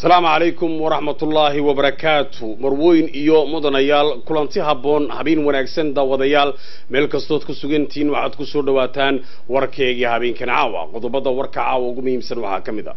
asalaamu calaykum waraxmatullaahi wabarakaatu marwooyin iyo mudanayaal kulanti habboon habeen wanaagsan daawadayaal meel kastood ku sugantihiin waxaad ku soo dhowaataan warkeegii habeenkan caawa qodobada warka caawa ugu muhiimsan waxaa ka mid a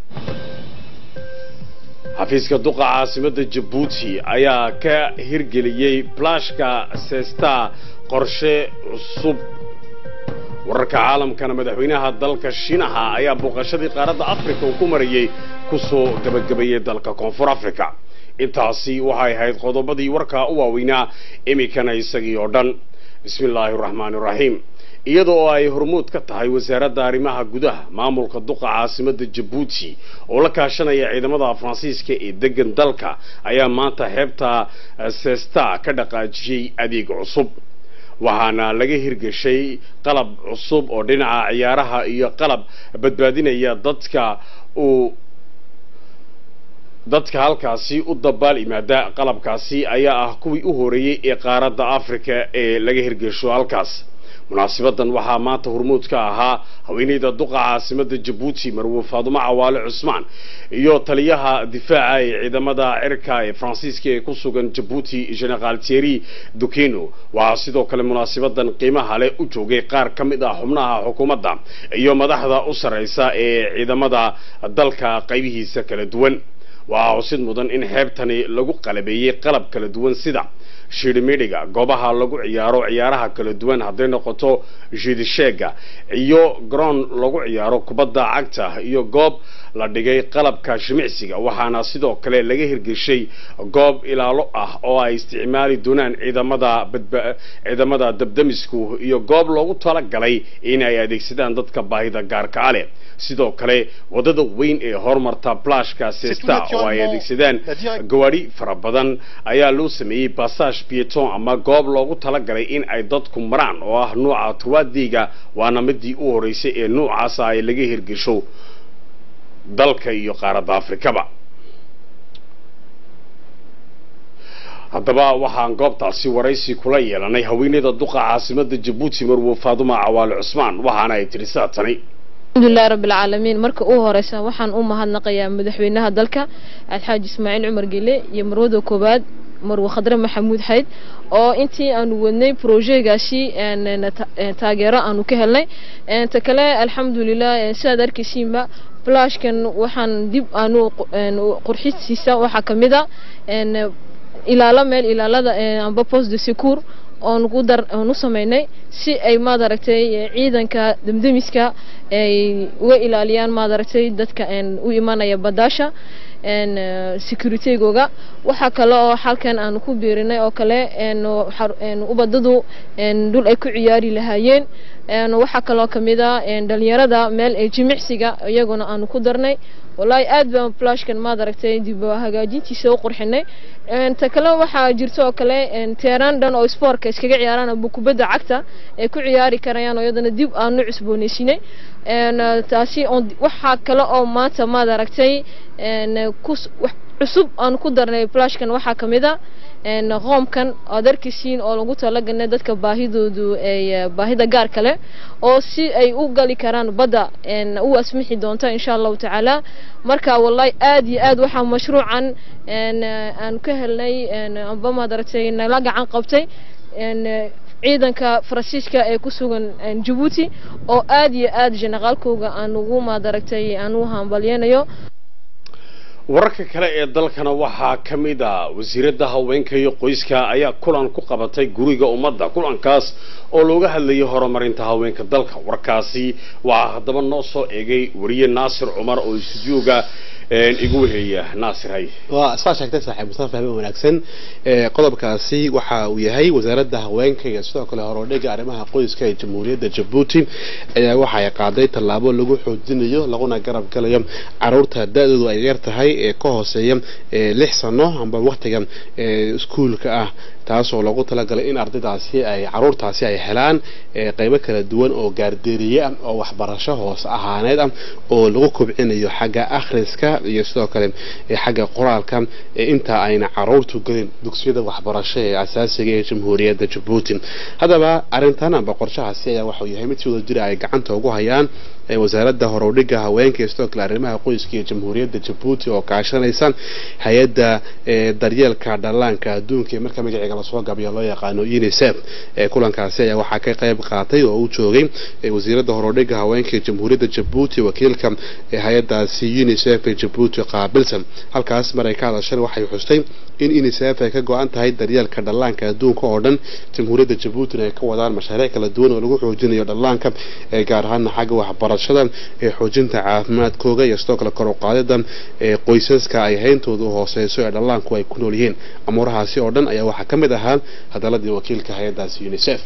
xafiiska duqa caasimadda jabuuti ayaa ka hirgeliyey blashka sesta qorshe cusub wararka caalamkana madaxweynaha dalka shiinaha ayaa booqashadii qaaradda afrika uu ku marayey kusoo gabagabeeyey dalka koonfur africa intaasi waxay ahayd qodobadii warkaa u waaweynaa iminkana isagii oo dhan bismi illaahi araxmaani iraxiim iyada oo ay hormuud ka tahay wasaaradda arrimaha gudaha maamulka duqa caasimadda jabuuti oo la kaashanaya ciidamada faransiiska ee degan dalka ayaa maanta xeebta sesta ka dhaqaajiyey adeeg cusub waxaana laga hirgeshay qalab cusub oo dhinaca ciyaaraha iyo qalab badbaadinaya dadka uu dadka halkaasi u dabaal yimaada qalabkaasi ayaa ah kuwii u horeeyey ee qaaradda africa ee laga hirgesho halkaas munaasibadan waxaa maanta hormuud ka ahaa haweeneyda duqa caasimadda jabuuti marwo faadumo cawaale cusmaan iyo taliyaha difaaca ee ciidamada cirka ee faransiiska ee ku sugan jabuuti generaal thierry dukeno waxaa sidoo kale munaasibadan qiimaha leh u joogay qaar ka mid ah xubnaha xukuumadda iyo madaxda u sarreysa ee ciidamada dalka qaybihiisa kala duwan waxaa xusid mudan in xeebtani lagu qalabeeyey qalab kala duwan sida shiidhimidhiga goobaha lagu ciyaaro ciyaaraha kala duwan hadday noqoto jiidisheega iyo garoon lagu ciyaaro kubadda cagta iyo goob la dhigay qalabka jimicsiga waxaana sidoo kale laga hirgeshay goob ilaalo ah oo ay isticmaali doonaan ciidamada ciidamada dabdamisku iyo goob loogu talagalay in ay adeegsadaan dadka baahida gaarka a leh sidoo kale wadada weyn ee horumarta blashka sesta oo ay adeegsadaan gawaadhi fara badan ayaa loo sameeyey bassage pieton ama goob loogu talagalay in ay dadku maraan oo ah nuuca tawaadiga waana midii u horeysay ee nuucaasa ay laga hirgesho dalka iyo qaaradda afrikaba haddaba waxaan goobtaasi waraysi kula yeelanay haweeneyda duqa caasimadda jabuuti marwo faaduma cawaale cusmaan waxaana ay tidhi saa tani alxamdulilahi rabbilcaalamiin marka u horeysa waxaan u mahadnaqayaa madaxweynaha dalka alxaaji ismaaciil cumar gele iyo marwada koowaad marwe khadre maxamuud xayd oo intii aanu wadnay brojegaasi taageero aanu ka helnay ta kale alxamdulilah sidaad arkaysiinba blashkan waxaan dib aanu qurxisiisa waxaa kamid a ilaalo meel ilaalada amba post de secour oon ku dar oon u sameynay si ay maad aragtay ciidanka damdamiska ay uga ilaaliyaan maad aragtay dadka u imanaya badaasha securitygooga waxaa kale oo halkan aanu ku biirinay oo kale ubadadu dhul ay ku ciyaari lahaayeen waxaa kaloo kamid a dhalinyarada meel jimicsiga iyaguna aanu ku darnay wallaahi aad baan flashkan maad aragtay dib hagaajintiisa u qurxinay ta kale waxaa jirto oo kale teeraan dhan oo sportka iskaga ciyaaraan aba kubadda cagta ay ku ciyaari karayaan oo iyadana dib aanu cusboonaysinay taasi waxaa kale oo maanta maad aragtay cusub aan ku darnay flashkan waxaa kamid a qoomkan aad arkaysiin oo lagu talagalnay dadka baahidoodu ay baahida gaar kale oo si ay u gali karaan badda u asmixi doonta insha allahu tacaala marka wallahi aad iyo aad waxaa mashruucan aan ka helnay amba maad aragtay nala gacan qabtay ciidanka faransiiska ee ku sugan jabuuti oo aad iyo aad jenaqaalkooga aan ugu maad aragtay aan u hambalyanayo wararka kale ee dalkana waxaa ka mid a wasiiradda haweenka iyo qoyska ayaa kulan ku qabatay guriga ummadda kulankaas oo looga hadlayay horumarinta haweenka dalka warkaasi waxaa haddaba noo soo eegay wariye naasir cumar oo istuudiyooga igu weheeya naasir hay waa saa sheegtay saaxiib mustafa fahmi wanaagsan qodobkaasi waxa uu yahay wasaaradda haweenka iyo sidoo kale horodhiga arrimaha qoyska ee jamhuuriyadda jabuuti ayaa waxa ay qaaday tallaabo lagu xoojinayo laguna garab galayo caruurta da-doodu ay yar tahay ee ka hooseeya lix sano amba waqtiga iskuulka ah taasoo loogu talagalay in ardaydaasi ay caruurtaasi ay helaan qeybo kala duwan oo gaardeeriye ah oo waxbarasho hoos ahaaneed ah oo lagu kobcinayo xagga akhriska iyo sidoo kale xagga qoraalka inta ayna caruurtu gelin dugsiyada waxbarasho ee asaasiga ee jamhuuriyadda jabuuti haddaba arrintan amba qorshahaasi ayaa waxau yahay mid si wada jira ay gacanta ugu hayaan ee wasaaradda horowdhiga haweenka iyo sidoo kale arrimaha qoyska iyo jamhuuriyadda jabuuti oo kaashanaysa hay-adda daryeelka dhallaanka adduunka ee marka magaceega lasoo gabiyo loo yaqaano unicef ee kulankaasi ayaa waxaa ka qayb qaatay oo u joogay wasiiradda horowdhiga haweenka ee jamhuuriyadda jabuuti wakiilka hay-addaasi unicef ee jabuuti qaabilsan halkaas mar ay ka hadasheen waxay xustay in unicef ay ka go-an tahay daryeelka dhallaanka adduunka oo dhan jamhuuriyadda jabuutina ay ka wadaan mashaariic kala duwan oo lagu xoojinayo dhallaanka ee gaar ahaana xagga waxbarashada ee xoojinta caafimaadkooga iyo sidoo kale kor u qaadida ee qoysaska ay hayntooda u hooseyso ee dhallaanku ay ku nool yihiin amuurahaasi oo dhan ayaa waxaa ka mid ahaa hadaladii wakiilka hay-addaasi unicef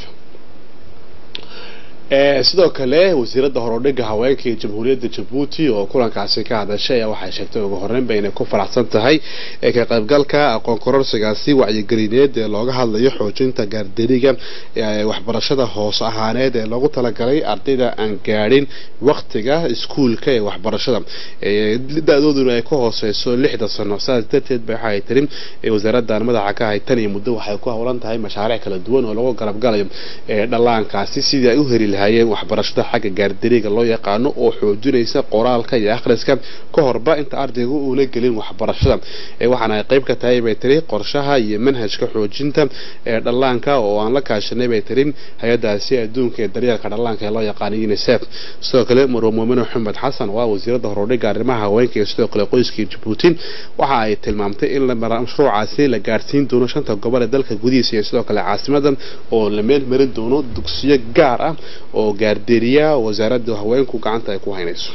sidoo kale wasiiradda horodhiga haweenka ee jamhuuriyadda jabuuti oo kulankaasi ka hadashay ayaa waxay sheegtay ugu horreynba inay ku faraxsan tahay ka qaybgalka aqoon kororsigaasi wacyigelineed ee looga hadlayo xoojinta gaardariga waxbarashada hoos ahaaneed ee loogu talagalay ardayda aan gaadhin waktiga iskuulka ee waxbarashada da-dooduna ay ka hooseyso lixda sano saas darteed ba waxaay tiri wasaaraddan madaxa ka ahay tan iyo muddo waxay ku howlan tahay mashaariic kala duwan oo lagu garabgalayo dhallaankaasi sidii ay u heli lahaayeen waxbarashada xagga gaardariga loo yaqaano oo xoojinaysa qoraalka iyo akhriska ka horba inta ardaygu uuna gelin waxbarashada waxaana ay qayb ka tahay bay tiri qorshaha iyo manhajka xoojinta ee dhallaanka oo aan la kaashanay bay tiri hay-addaasi adduunka ee daryeelka dhallaanka ee loo yaqaano unicef sidoo kale marwa muumine maxamed xasan oo ah wasiiradda horudhiga arrimaha haweenka iyo sidoo kale qoyska jabuuti waxa ay tilmaamtay in mashruucaasi la gaarsiin doono shanta gobol ee dalka gudihiisa iyo sidoo kale caasimada oo la meel marin doono dugsiyo gaar ah oo gaarderiya wasaaradda haweenku gacanta ay ku haynayso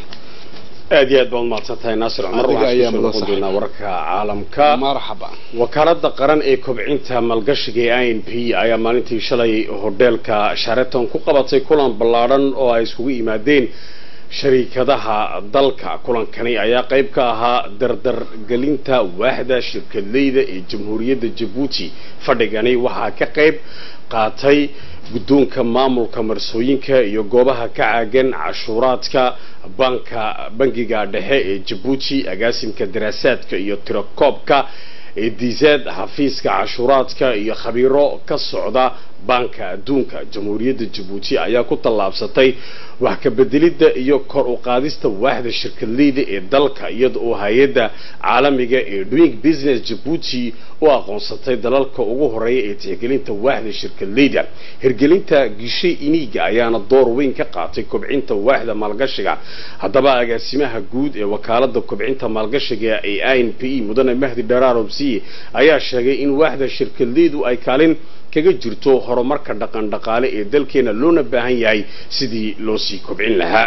aad iyo aad baad umahadsan tahay naasir cumar Adiga ayaa waxaan kusoo mudan noqon doonaa wararka caalamka marxaba wakaalada qaran ee kobcinta maalgashiga ee i n p ayaa maalintii shalay hodheelka sharaton ku qabatay kulan ballaadhan oo ay iskugu yimaadeen shariikadaha dalka kulankani ayaa qayb ka ahaa dardargelinta waaxda shirkadleyda ee jamhuuriyadda jabuuti fadhigani waxaa ka qayb qaatay guddoonka maamulka marsooyinka iyo goobaha ka caagan cashuuraadka banka bangiga dhexe ee jabuuti agaasimka daraasaadka iyo tirakoobka ee diisaad xafiiska cashuuraadka iyo khabiiro ka socda banka adduunka jamhuuriyadda jabuuti ayaa ku tallaabsatay wax ka bedelidda iyo kor u qaadista waaxda shirkadleyda ee dalka iyada oo hay-adda caalamiga ee doing business jabuuti u aqoonsatay dalalka ugu horeeya ee tixgelinta waaxda shirkadleyda hirgelinta gishe iniiga ayaana door weyn ka qaatay kobcinta waaxda maalgashiga haddaba agaasimaha guud ee wakaalada kobcinta maalgashiga ee i n p e mudane mahdi dharaarobsiye ayaa sheegay in waaxda shirkadleydu ay kaalin kaga jirto horumarka dhaqan dhaqaale ee dalkeena loona baahan yahay sidii loo sii kobcin lahaa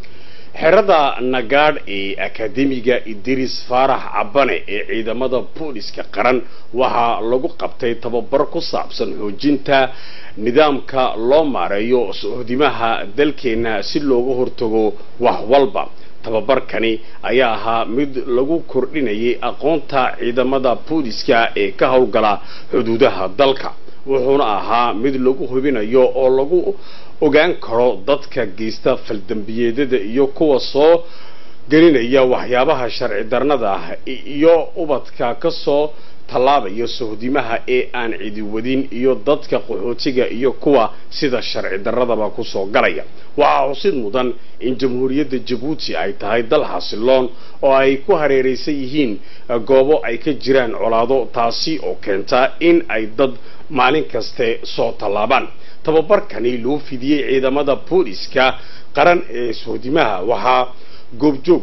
xerada nagaadh ee akademiga idris faarax cabane ee ciidamada booliska qaran waxaa lagu qabtay tababar ku saabsan xoojinta nidaamka loo maareeyo suxudimaha dalkeena si looga hortago wax walba tababarkani ayaa ahaa mid lagu kordhinayay aqoonta ciidamada booliska ee ka howlgala xuduudaha dalka wuxuuna ahaa mid lagu hubinayo oo lagu ogaan karo dadka geysta faldambiyeedada iyo kuwa soo gelinaya waxyaabaha sharci darnada ah iyo ubadka kasoo tallaabaya sohdimaha ee aan cidi wadin iyo dadka qaxootiga iyo kuwa sida sharci darradaba kusoo galaya waxaa xusid mudan in jamhuuriyadda jabuuti ay tahay dal xasiloon oo ay ku hareeraysan yihiin goobo ay ka jiraan colaado taasi oo keenta in ay dad maalin kaste soo tallaabaan tababarkani loo fidiyey ciidamada booliska qaran ee sohdimaha waxaa goobjoog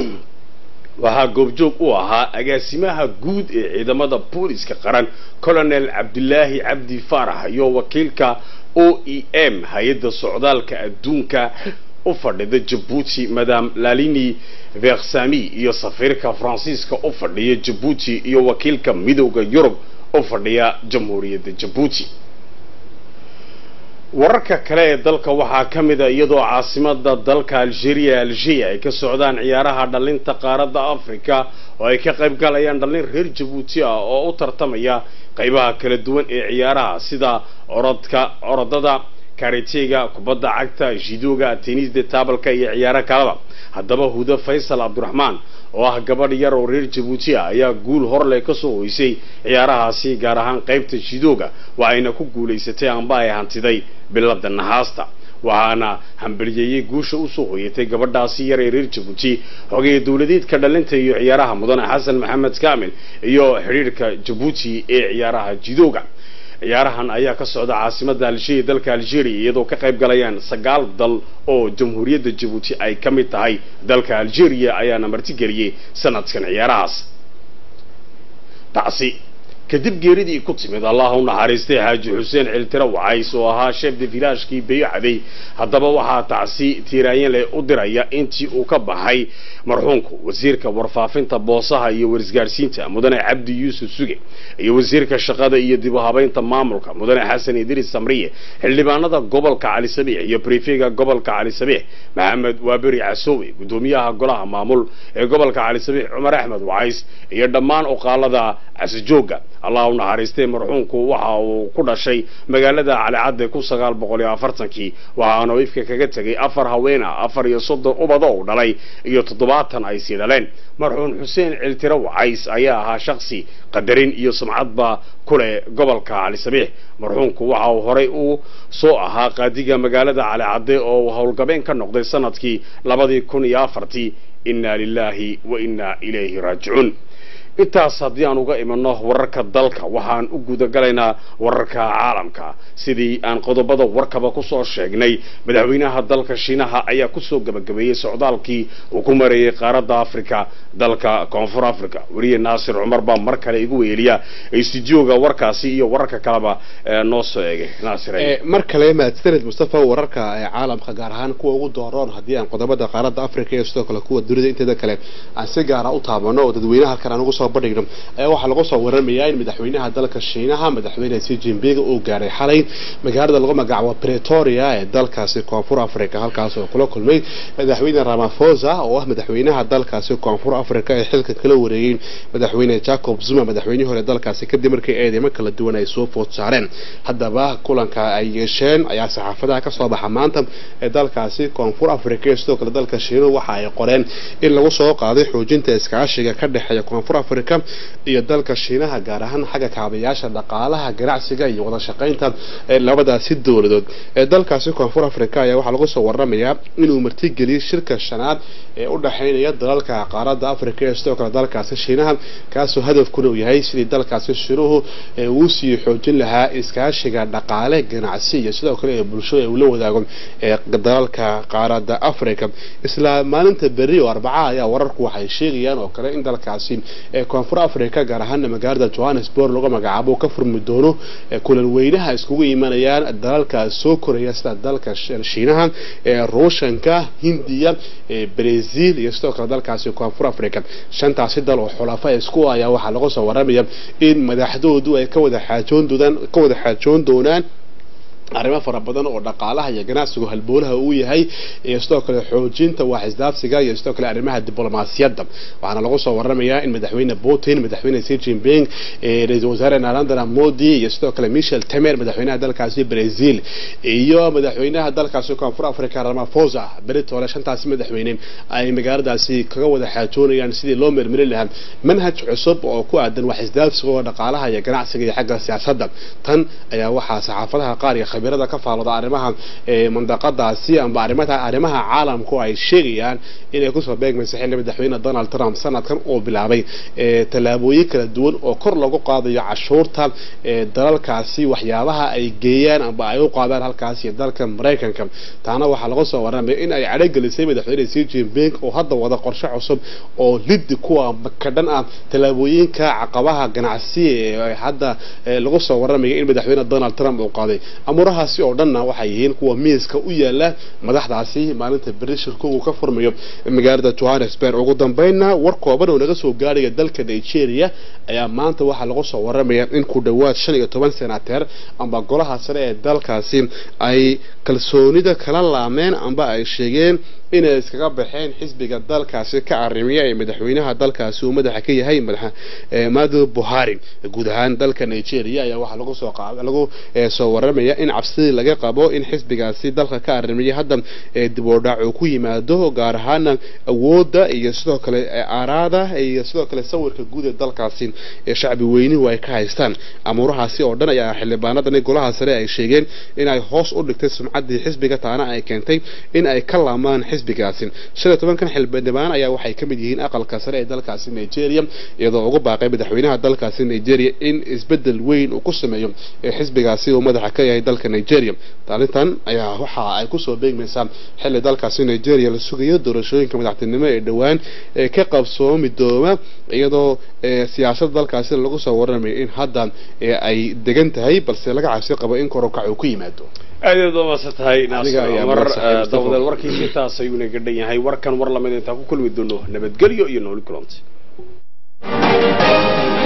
waxaa goobjoog u ahaa agaasimaha guud ee ciidamada booliska qaran colonel cabdilaahi cabdi faarax iyo wakiilka o e m hay-adda socdaalka adduunka u fadhida jabuuti madam lalini versami iyo safiirka faransiiska u fadhiya jabuuti iyo wakiilka midowda yurub u fadhiya jamhuuriyadda jabuuti wararka kale ee dalka waxaa ka mid a iyadoo caasimada dalka algeria algeria ay ka socdaan ciyaaraha dhalinta qaaradda africa oo ay ka qayb galayaan dhallin reer jabuuti ah oo u tartamaya qaybaha kala duwan ee ciyaaraha sida orodka orodada karitega kubadda cagta jidooga tenisda taabalka iyo ciyaaro kaleba haddaba hudo faysal cabdiraxmaan oo ah gabadh yar oo reer jabuuti ah ayaa guul horleh kasoo hoysay ciyaarahaasi gaar ahaan qaybta jidooga waxayna ku guulaysatay amba ay hantiday bilada nahaasta waxaana hambaliyeeyey guusha usoo hoyatay gabadhaasi yar ee reer jabuuti xogeeye dowladeedka dhalinta iyo ciyaaraha mudane xasan maxamed kaamil iyo xidhiirhka jabuuti ee ciyaaraha jidooga ciyaarahan ayaa ka socda caasimada algeria dalka algeria iyadoo ka qayb galayaan sagaal dal oo jamhuuriyadda jabuuti ay ka mid tahay dalka algeria ayaana martigeliyey sanadkan ciyaarahaas taasi kadib geeridii ku timid allah u naxariistay xaaji xuseen ciltiro wacays oo ahaa sheef de vilaashkii bayacday haddaba waxaa tacsi tiiraanyan leh u diraya intii uu ka baxay marxuumku wasiirka warfaafinta boosaha iyo warisgaadhsiinta mudane cabdi yuusuf suge iyo wasiirka shaqada iyo dib u habaynta maamulka mudane xasan idriis samriye xildhibaanada gobolka cali sabiix iyo brifega gobolka cali sabiix maxamed waaberi casoowe guddoomiyaha golaha maamul ee gobolka cali sabiix cumar axmed wacays iyo dhammaan uqaalada casijooga allah u naxariistay marxuumku waxa uu ku dhashay magaalada calicadde kun sagaal boqol iyo afartankii waxaana ifka kaga tegay afar haweena afar iyo soddon ubado uu dhalay iyo toddobaatan ay sii dhaleen marxuum xuseen ciltiro wacays ayaa ahaa shaksi qadarin iyo sumcadba kuleh gobolka cali sabiix marxuumku waxa uu horay u soo ahaa qaadiga magaalada calicadde oo uu howlgabeen ka noqday sanadkii labadii kun iyo afartii inna lilaahi wa inna ilayhi raajicuun intaas haddii aan uga imanno wararka dalka waxaan u gudagalaynaa wararka caalamka sidii aan qodobada warkaba kusoo sheegnay madaxweynaha dalka shiinaha ayaa kusoo gabagabeeyey socdaalkii uu ku mareeyey qaaradda africa dalka koonfur africa weliye naasir cumar baa mar kale igu weeliya stuudioga warkaasi iyo wararka kaleba noo soo eegay naasir mar kale mahadsaned mustafa wararka ee caalamka gaar ahaan kuwa ugu dooroon haddii aan qodobada qaaradda africa iyo sidoo kale kuwa dunida inteeda kale aan si gaara u taabano oo dadweynaha halkan aan ugu soo bandhigno ayaa waxaa lagu soo waramayaa in madaxweynaha dalka shiinaha madaxweyne xi jinping uu gaaray xalay magaalada lagu magacaabo pretoria ee dalkaasi koonfur africa halkaas oo kula kulmay madaxweyne ramaphosa oo ah madaxweynaha dalkaasi koonfur africa ee xilka kala wareegay madaxweyne jacob zuma madaxweynihii hore dalkaasi kadib markii eedeymo kala duwan ay soo food saareen haddaba kulanka ay yeesheen ayaa saxaafadaha kasoo baxa maanta ee dalkaasi koonfur africa iyo sidoo kale dalka shiinuhu waxa ay qoreen in lagu soo qaaday xoojinta iskaashiga ka dhexeeya koonfur africa iyo dalka shiinaha gaar ahaan xagga kaabayaasha dhaqaalaha ganacsiga iyo wada shaqaynta labadaasi dowladood ee dalkaasi koonfur africa ayaa waxaa lagu soo waramayaa inuu martigeliyey shirka shanaad ee u dhexaynaya dalalka qaaradda africa iyo sidoo kale dalkaasi shiinaha kaasoo hadafkuna uu yahay sidii dalkaasi shiinuhu uu sii xoojin lahaa iskaashiga dhaqaale ganacsi iyo sidoo kale ee bulshada uu la wadaago ee dalalka qaaradda africa isla maalinta berri oo arbaca ayaa wararku waxay sheegayaan oo kale in dalkaasi koonfur africa gaar ahaana magaalada johannesburg lagu magacaabo ka furmi doono kulan weynaha iskugu imanayaan dalalka soo koraya sida dalka shiinaha ruushanka hindiya brazil iyo sidoo kale dalkaasi koonfur africa shantaasi dal oo xulafa isku ayaa waxaa lagu soo waramaya in madaxdoodu ay ka wada xaajoon doonaan ka wada xaajoon doonaan arrimo fara badan oo dhaqaalaha iyo ganacsigu halboolaha uu yahay iyo sidoo kale xoojinta wax isdaafsiga iyo sidoo kale arrimaha diblomaasiyadda waxaana lagu soo waramayaa in madaxweyne putin madaxweyne xi jinping ra-iisul wasaare narendra modi iyo sidoo kale michel temer madaxweynaha dalkaasi brazil iyo madaxweynaha dalkaasi koonfur africa ramaphosa beritole shantaasi madaxweyne ay magaaladaasi kaga wada xaajoonayaan sidii loo mermerin lahaa manhaj cusub oo ku aadan wax isdaafsiga oo dhaqaalaha iyo ganacsiga iyo xagga siyaasadda tan ayaa waxaa saxaafadaha qaar iyo khabirada ka faalooda arrimaha mandaqadaasi amba arrimaha arrimaha caalamku ay sheegayaan inay kusoo beegmaysa xilli madaxweyne donald trump sanadkan uu bilaabay tallaabooyin kala duwan oo kor lagu qaadayo cashuurta dalalkaasi waxyaabaha ay geeyaan amba ay u qaadaan halkaasi dalka maraykanka taana waxaa laga soo waramaya in ay cadhogelisay madaxweyne xi jinping oo hadda wada qorshe cusub oo liddi kuwa ka dhan ah tallaabooyinka caqabaha ganacsi ee hadda lagu soo waramaya in madaxweyne donald trump uu qaaday amurahaasi oo dhanna waxay yihiin kuwa miiska u yaala madaxdaasi maalinta beri shirkugu ka furmayo magaalada johannesburg ugu dambeynna war kooban oo naga soo gaaraya dalka nigeria ayaa maanta waxaa lagu soo waramaya in ku dhowaad shan iyo toban senateer amba golaha sare ee dalkaasi ay kalsoonida kala laameen amba ay sheegeen inay iskaga baxeen xisbiga dalkaasi ka arrimiya ee madaxweynaha dalkaasi uu madaxa ka yahay madaxa madu buhari guud ahaan dalka nigeria ayaa waxaa lagu soo lagu soo waramaya in cabsidii laga qabo in xisbigaasi dalka ka arrimiya hadda dib u dhac uu ku yimaado gaar ahaana awoodda iyo sidoo kale aaraada iyo sidoo kale sawirka guud ee dalkaasi ee shacbi weynuhu ay ka haystaan amuurahaasi oo dhan ayaa xildhibaanadani golaha sare ay sheegeen in ay hoos u dhigtay sumcaddii xisbiga taana ay keentay in ay ka laamaan xisbigaasi shan iyo tobankan xildhibaan ayaa waxay ka mid yihiin aqalka sare ee dalkaasi nigeria iyadoo ugu baaqay madaxweynaha dalkaasi nigeria in isbedel weyn uu ku sameeyo ee xisbigaasi uu madaxa ka yahay dalka nigeria taalintan ayaa waxa ay kusoo beegmaysaa xilli dalkaasi nigeria la sugayo doorashooyinka madaxtinimo ee dhowaan ee ka qabsoomi dooma iyadoo siyaasadda dalkaasi lagu soo waramayo in hadda ay degan tahay balse laga cabsi qabo in korokac uu ku yimaado aad aad waa maasan tahay naasir Adiga ayaa cumar mahadsan, Mustafa. dawadeel warkiisi taas ayuuna gadhan yahay warkan war lamid intaan ku kulmi doono nabadgelyo iyo nooli kulanta